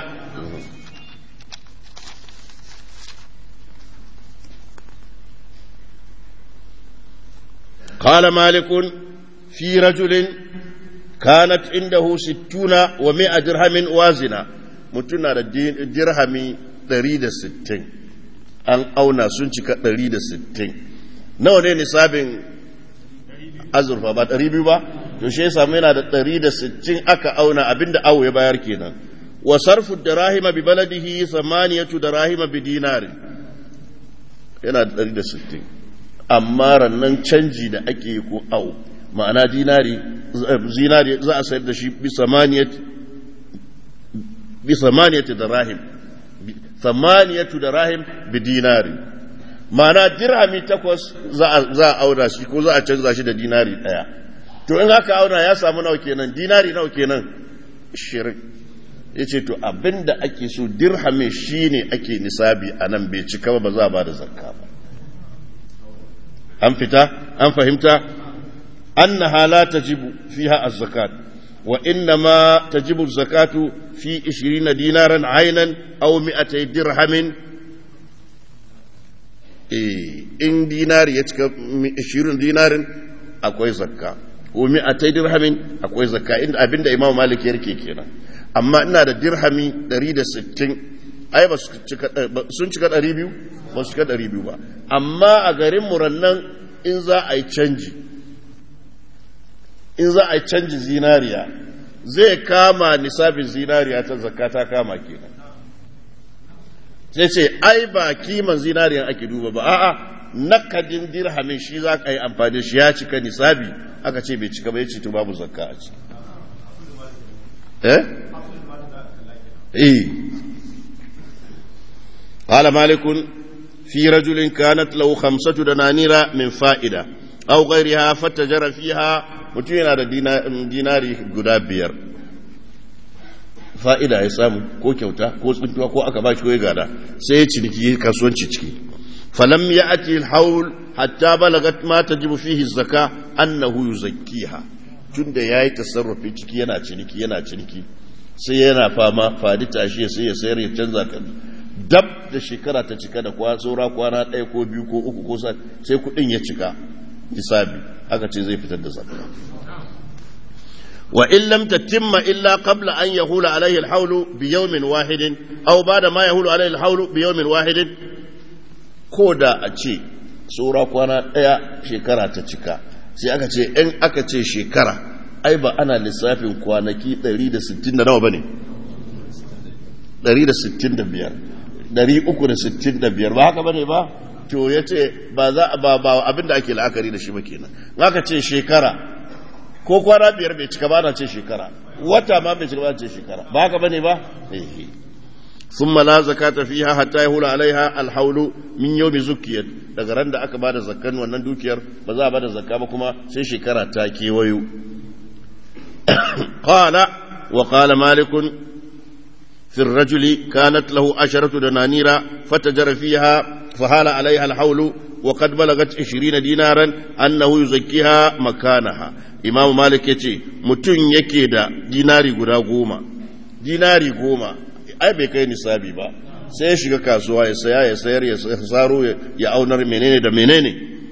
قال مالك في رجل كانت عنده ستون ومائة درهم وازنة متنا درهم دريد ستين an auna sun cika 160 nawa ne nisabin azurfa ba 200 ba to shi ya samu yana da 160 aka auna abinda awo ya bayar kenan wa sarfu darahima bi baladihi samaniyatu darahima bi dinari yana da 160 amma rannan canji da ake yi ko awo ma'ana dinari zinari za a sayar da shi bi samaniyatu darahim samaniyatu darahim bi dinari ma'ana dirhami takwas za a auna shi ko za a canza shi da dinari daya to in haka auna ya samu nawa kenan dinari nawa kenan shirin ya ce to abinda ake so dirhami shine ake nisabi a nan bai cika ba za a ba da zakka ba an fita an fahimta annaha la tajibu fiha az-zakat wa innama tajibu az-zakatu fi 20 dinaran aynan aw 200 dirhamin eh in dinari ya cika 20 dinarin akwai zakka ko 200 dirhamin akwai zakka inda abinda imam malik ya rike kenan amma ina da dirhami 160 ai ba sun cika 200 ba su cika 200 ba amma a garin murannan in za a yi canji in za a yi canji zinariya zai kama nisabin zinariya ta zakka ta kama kenan sai ce ai ba kiman zinariyan ake duba ba a'a nakadin dirhamin shi za ka yi amfani shi ya cika nisabi aka ce bai cika ba ya ce to babu zakka a ciki eh eh قال مالك في رجل كانت له خمسة دنانير من فائدة أو غيرها فتجر فيها متين على ديناري قدابير fa'ida ya samu ko kyauta ko tsuntuwa ko aka bashi ko ya gada sai ya ciniki kasuwanci ciki falam ya ati haul hatta balagat ma tajibu fihi zaka annahu yuzakkiha tunda yayi tasarrufi ciki yana ciniki yana ciniki sai yana fama fadi tashi sai ya sayar ya canza kan dab da shekara ta cika da kwa saura kwana ɗaya ko biyu ko uku ko sai kuɗin ya cika hisabi aka ce zai fitar da zakka wa in lam tatimma illa qabla an yahula alayhi al-hawl bi yawmin wahidin aw ba'da ma yahulu alayhi al-hawl bi yawmin wahidin ko da a ce saura kwana ɗaya shekara ta cika sai aka ce in aka ce shekara ai ba ana lissafin kwanaki 160 da nawa bane 165 365 ba haka bane ba to ya ce ba za ba ba abinda ake la'akari da shi ba kenan aka ce shekara ko kwana biyar bai cika ba na ce shekara wata ma bai cika ba ce shekara ba haka bane ba eh ثم لا زكاة فيها حتى يهول عليها الحول من يوم زكيت daga ran da aka bada zakkan wannan dukiyar ba za a bada zakka ba kuma sai shekara ta kewayo qala wa qala malikun في الرجل كانت له عشرة دنانير فتجر فيها فهال عليها الحول وقد بلغت عشرين دينارا أنه يزكيها مكانها إمام مالك يتي متن يكيدا ديناري قدا قوما ديناري قوما أي بكي نسابي با sai ya shiga kasuwa ya saya ya sayar ya saro ya aunar menene da menene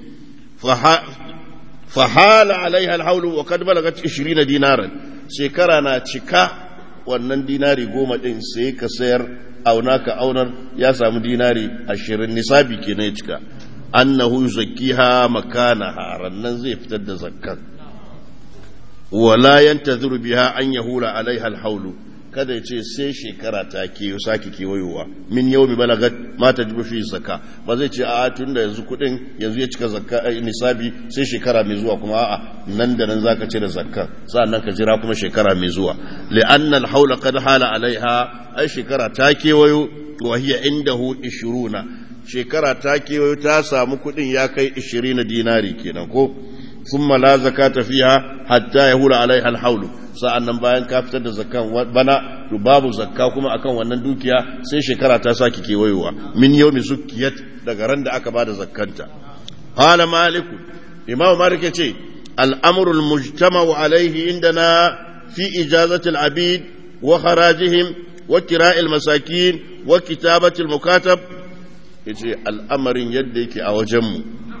fahala alaiha alhaulu wa kad balagat 20 dinaran shekara na cika wannan dinari goma ɗin sai ka sayar auna ka aunar ya samu dinari ashirin nisabi ke na cika annahu zakkiha makana rannan zai fitar da zakkan wala yantazuru biha an yahula alaiha alhaulu kada ya ce sai shekara ta keyo sake kewayowa min yau mi balagat ma ta jibu fi zakka ba zai ce a tun da yanzu kudin yanzu ya cika zakka nisabi sai shekara mai zuwa kuma a'a nan da nan zaka cire zakka sa'annan ka jira kuma shekara mai zuwa li'anna al-hawla qad hala alaiha ai shekara ta kewayo wa hiya indahu 20 shekara ta kewayo ta samu kudin ya kai 20 dinari kenan ko thumma la zakata fiha hatta yahula alaiha al-hawlu sa'annan bayan ka fitar da zakkan bana to babu zakka kuma akan wannan dukiya sai shekara ta saki kewayowa min yawmi zukkiyat daga ran da aka bada zakkanta qala malik imam malik yace al-amru al-mujtama'u alayhi indana fi ijazati al-abid wa kharajihim wa kira'i al-masakin wa kitabati al-mukatab yace al'amarin yadda yake a wajenmu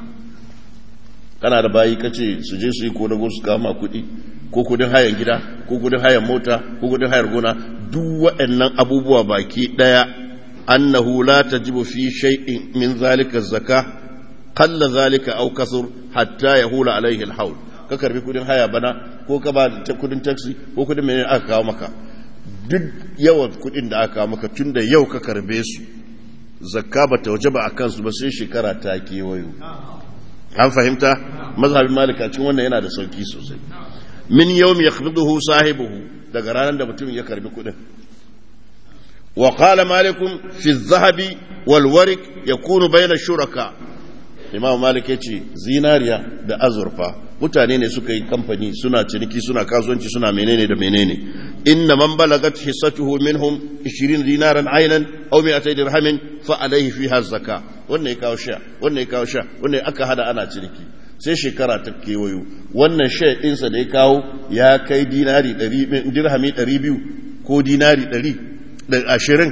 kana da bayi kace su je su yi ko dago su kama kuɗi ko kudin hayan gida ko kudin hayan mota ko kudin hayar gona duk waɗannan abubuwa baki ɗaya annahu la tajibu fi shay'in min zalika zakka qalla zalika aw kasur hatta yahula alaihi alhawl ka karbi kudin haya bana ko ka ba kudin taxi ko kudin menene aka kawo maka duk yawan kudin da aka kawo maka tunda yau ka karbe su zakka ba ta wajaba akan su ba sai shekara ta kewayo an fahimta mazhabin malika cikin wannan yana da sauki sosai min yawm yakhbiduhu sahibuhu daga ranar da mutum ya karbi kudin wa qala malikum fi adh-dhahabi wal warik yakunu bayna shuraka imam malik yace zinariya da azurfa mutane ne suka yi kamfani suna ciniki suna kasuwanci suna menene da menene inna man balagat hissatuhu minhum 20 dinaran aynan aw 200 dirhamin fa alayhi fiha zakka wannan ya kawo sha wannan ya kawo sha wannan aka hada ana ciniki sai shekara ta kewayo wannan shaya ɗinsa da ya kawo ya kai dinari dirhami ɗari biyu ko dinari ɗari ashirin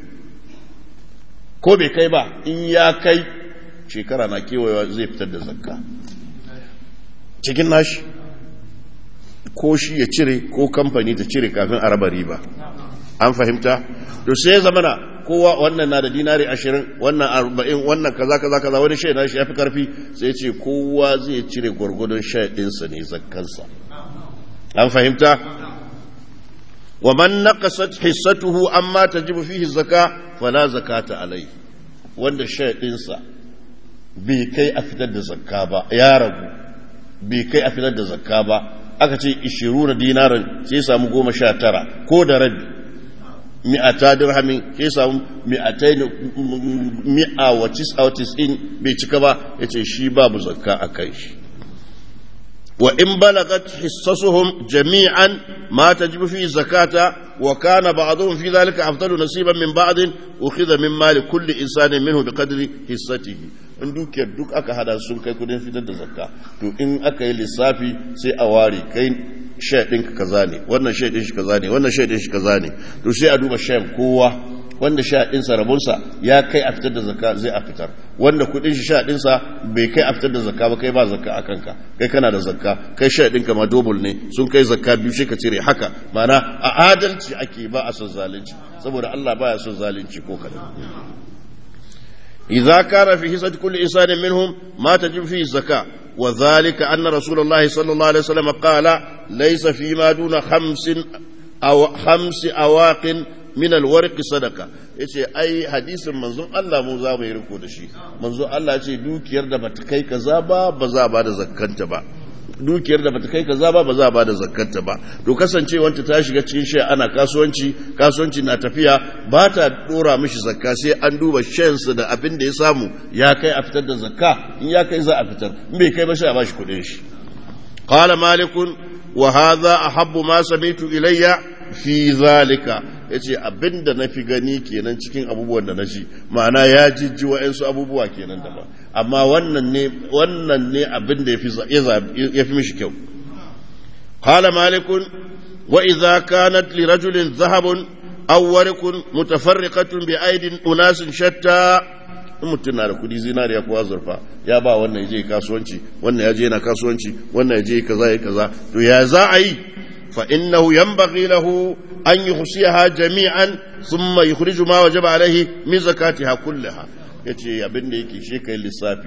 ko bai kai ba in ya kai shekara na kewayewa zai fitar da zakka cikin nashi ko shi ya cire ko kamfani ta cire kafin a raba riba an fahimta to sai zamana kowa wannan na da dinari ashirin wannan arba'in wannan kaza kaza kaza wani shai na shi ya fi karfi sai ce kowa zai cire gwargwadon shai ɗinsa ne zakkansa an fahimta wa man naqasat hissatuhu amma tajibu fihi zaka fala zakata alai wanda shai ɗinsa bai kai a fitar da zakka ba ya ragu bai kai a fitar da zakka ba aka ce 20 dinaran sai samu goma sha tara ko da rabi mi'ata dirhamin sai samu mi'atai mi'a wa tis'a wa tis'in bai cika ba yace shi babu zakka a kai shi wa in balagat hissasuhum jami'an ma tajibu fi zakata wa kana ba'dhum fi dhalika afdalu nasiban min ba'd ukhidha min mali kulli insanin minhu biqadri hissatihi in dukiyar duk aka hada sun kai kudin fitar da zakka to in aka yi lissafi sai a ware kai shaidin ka kaza ne wannan shaidin shi kaza ne wannan shaidin shi kaza ne to sai a duba shayin kowa wanda shaidin sa rabonsa ya kai a fitar da zakka zai a fitar wanda kudin shi shaidin sa bai kai a fitar da zakka ba kai ba zakka a kanka kai kana da zakka kai shaidin ka ma double ne sun kai zakka biyu sai ka cire haka mana a adalci ake ba a son zalunci saboda Allah baya son zalunci ko kadan إذا كان في حصة كل إنسان منهم ما تجب فيه الزكاة وذلك أن رسول الله صلى الله عليه وسلم قال ليس فيما دون خمس أو خمس أواق من الورق صدقة yace ai hadisin manzon Allah mu za mu yi riko da shi manzon Allah ce dukiyar da bata kai kaza ba ba za ba da zakkanta ba dukiyar da bata kai kaza ba ba za ba da zakkanta ba to kasancewanta ta shiga cikin shi ana kasuwanci kasuwanci na tafiya ba ta dora mishi zakka sai an duba shansa da abin da ya samu ya kai a fitar da zakka in ya kai za a fitar in bai kai ba sai a bashi kuɗin shi qala malikun wa hadha ahabbu ma samitu ilayya fi zalika yace abinda nafi gani kenan cikin abubuwan da naji ma'ana ya jijji wa'ansu abubuwa kenan daban amma wannan ne wannan ne abinda yafi yafi mishi kyau qala malikun wa idza kanat li rajulin dhahabun aw warqun mutafarriqatun bi aidin unasin shatta in mutum na da kudi zinariya ko azurfa ya ba wannan je kasuwanci wannan ya je yana kasuwanci wannan ya je kaza ya kaza to ya za a yi fa innahu yanbaghi lahu an yuhsiha jami'an thumma yukhriju ma wajaba alaihi min zakatiha kullaha yace abin da yake shi kai lissafi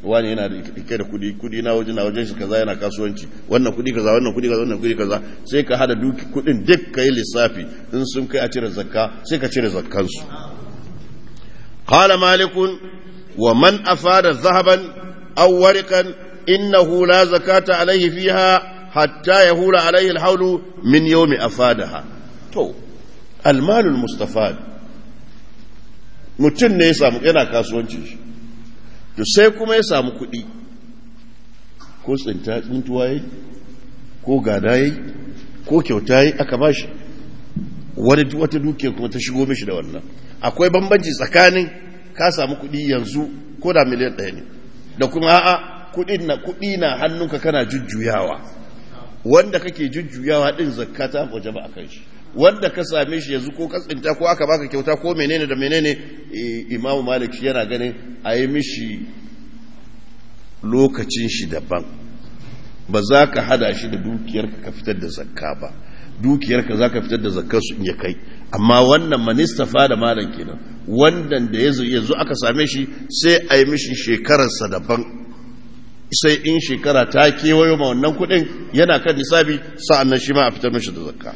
wani yana da kai da kudi kudi na wajen na wajen shi kaza yana kasuwanci wannan kudi kaza wannan kudi kaza wannan kudi kaza sai ka hada duki kudin duk kai lissafi in sun kai a cire zakka sai ka cire zakkan su qala malikun wa man afada zahaban aw wariqan innahu la zakata alayhi fiha hatta yahula alayhi alhawlu min yawmi afadaha to almal almustafad mutun ne ya samu yana kasuwanci shi to sai kuma ya samu kuɗi ko tsinta tsintuwa yi ko gada yi ko kyauta yi aka ba shi wani wata dukiya kuma ta shigo mishi da wannan akwai bambanci tsakanin ka samu kuɗi yanzu ko da miliyan ɗaya ne da kuma a'a kuɗi na kuɗi na hannunka kana jujjuyawa wanda kake jujjuyawa din zakata waje ba a kan shi wanda ka same shi yanzu ko ka tsinta ko aka baka kyauta ko menene da menene imamu malik shi yana ganin a yi mishi lokacin shi daban ba za ka hada shi da dukiyarka ka fitar da zakka ba dukiyarka za ka fitar da zakkar su in ya kai amma wannan manistafa da malam kenan wannan da yanzu aka same shi sai a yi mishi shekararsa daban sai in shekara ta kewayo ma wannan kudin yana kan nisabi sa'an nan shi ma a fitar mishi da zakka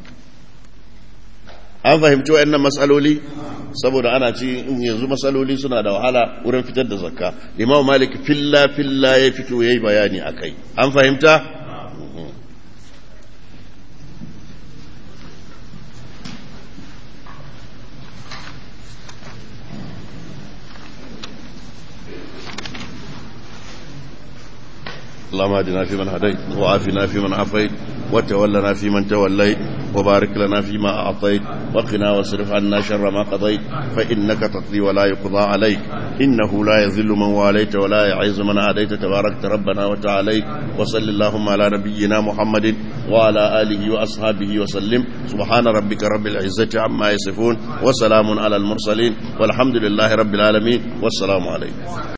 an fahimci wa'annan matsaloli saboda ana ci yanzu matsaloli suna da wahala wurin fitar da zakka imam malik filla filla ya fito yayi bayani akai an fahimta اللهم اهدنا فيمن هديت وعافنا فيمن عافيت وتولنا فيمن توليت وبارك لنا فيما أعطيت وقنا واصرف عنا شر ما قضيت فإنك تقضي ولا يقضى عليك إنه لا يذل من واليت ولا يعز من عاديت تباركت ربنا وتعاليت وصل اللهم على نبينا محمد وعلى آله وأصحابه وسلم سبحان ربك رب العزة عما يصفون وسلام على المرسلين والحمد لله رب العالمين والسلام عليكم